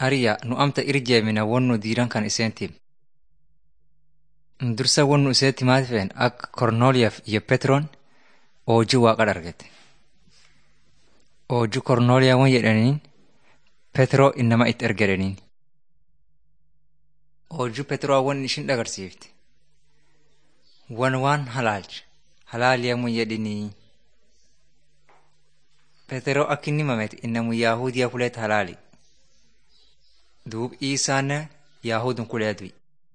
Hariyaa nu amta irjeemina wonnu diiran kan iseentim. Dursa wonnu iseetti maati fe'en akka Kornooliyaaf iyo Petroon oojjuu waaqa dargete. Oojjuu Kornooliyaa won jedhaniin Petroo innama itti ergedhaniin. Oojjuu Petroo won ishin dhagarsiifte. Wan waan halaalcha. Halaaliyaa mun jedhinii. Petroo akka inni mamete innamu Yaahudiyaa kuleet halaali. Duub Iisaanne Yaahudun kulee du'i.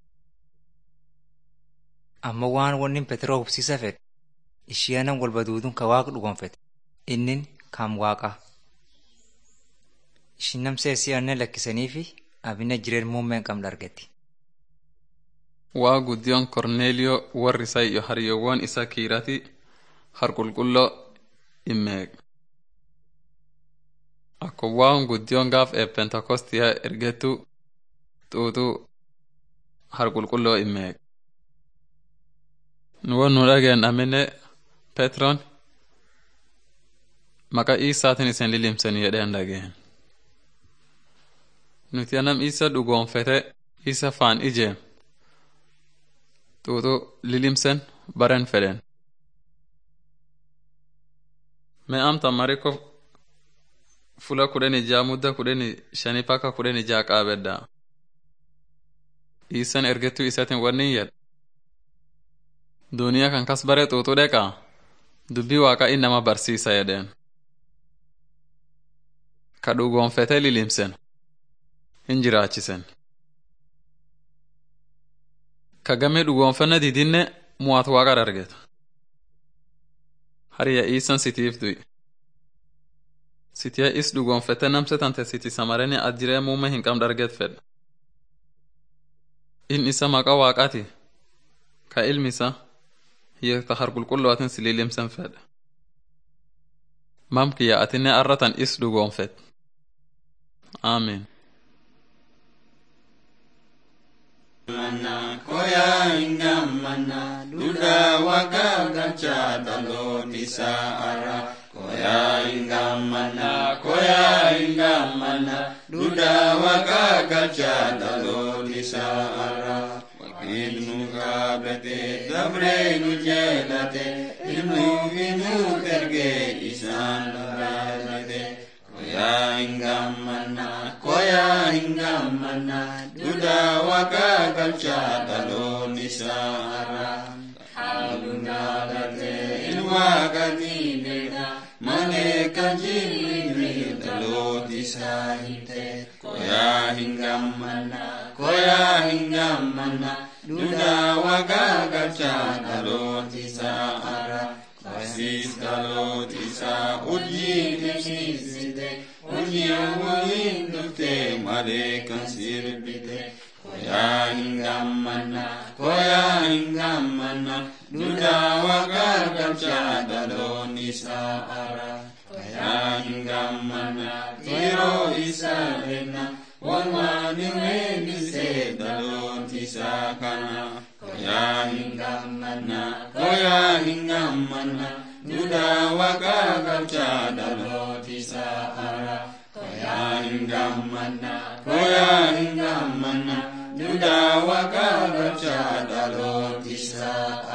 Amma waan wannin Petroo hubsiisa fedhe ishiyaanan walba duudun ka waaqa dhugonfete innin kam waaqa. Ishin namsee si'anne lakkisaniifi abina jireen muummeen qabdu argetti. waa guddiyoon korneeliyoo warri isaa iyo hariyyoowwan isa kiirati harqulqulloo immeeg akko waan guddiyoon gaaf ee pentakostiya ergettu xuuxu harqulqulloo immeeg nuwon nu dhageen amine petron maqa iisaatin isen lilimsen jedheen dhageen nuti anam isa dhugoonfete isa faan ijeem xuuxu lilimsen baren fedhen me amta mariko fula kudhen ijaa mudda kudhen shani paka kudhen ijaa qaabedda isan ergettu isatin wannin yed duniya kan kas bare xuuxu dheqa dubbi waaqa innama barsiisa jedheen ka dhugoonfete lilimsen hin jiraachisen ka game dhugoonfanna didinne muwaat waaqa dargeta hariya iisan sitiif du'i sitiya is dhugoonfete namse tante siti samareni adjiree muume hin qam darget fedhe in isa maqa waaqati ka ilmisa hiyo ta harqulqullootin sililimsen fedhe mamkiya atinne arratan is dhugoonfet aamin Mana koya hingam mana duda waga gacha dalo tisa ara koya hingam mana koya hingam mana duda waga gacha dalo tisa ara wakil nu gabete dabre nu jelate ilmu inu terge isan gabete koya hingam mana koya hingam mana duda waga galcha dalon isara halunalate ilwa gadinega mane kanjilini dalot isahite koya hingam mana koya hingam mana duda waga galcha dalot isara Basis dalot isa uji nemsisite uji awalin dufte male kan sirbite koya hingamana koya hingamana duda wagar galcha dalon isa ara koya hingamana tiro isa lena wanwani weni se dalon isa kana koya hingamana koya hingamana duda wagar galcha dalon isa ara koya hingamana koya hingamana duda waga gacha dalot isa